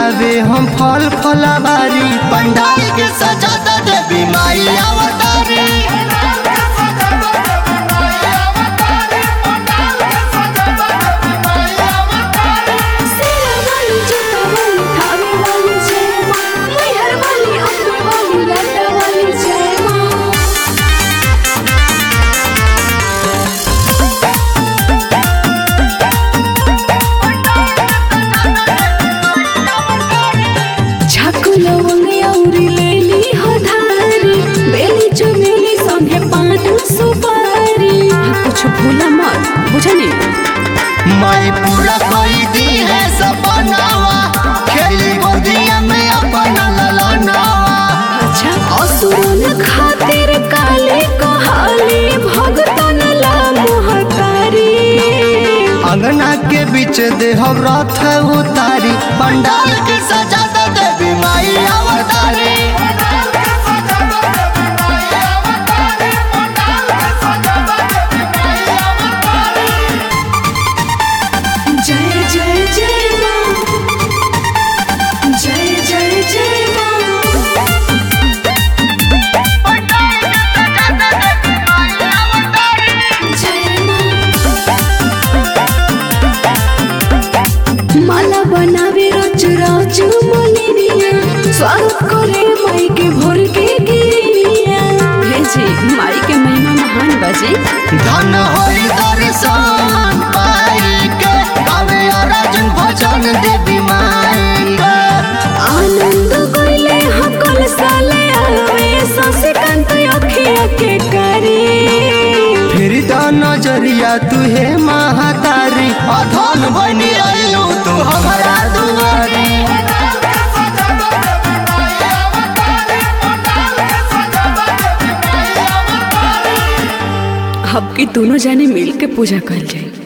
लावे हम फल फलावारी पंडाल के सजाता देवी माई अवतारी सेरा वाली जूता वाली थावे वाली जय माँ मैहर वाली अम्बे वाली लड्डा वाली जय माँ छाकू लवंग औरी लेली हधारी बेली चमेली संगे पान सुपारी हाँ, कुछ भूला मत बुझनी माई पूरा कोई दी है सपनावा खेली गोदिया में अपना ललनावा अच्छा असुरन खातिर काले कहाली भगतन ला मोहकारी अंगना के बीच देह रथ उतारी पंडाल के सजाता देवी माई अवतारी जय जय जय माँ जय जय जय माँ जय माँ माला बनावे रोज रोज मोलिनिया स्वागत करे माई के भोर के गिरिया भेजी माई के महिमा महान बजी धन होई दर्शन पाई के गावे अर्जुन भजन देवी माई के आनंद गइले हकल साले आवे शशिकांत अखिया के करे फिर द नजरिया तुहे महातारी अधन बनी आइलो तू हमारा दुआरी अब की दोनों जाने मिल के पूजा कर जाए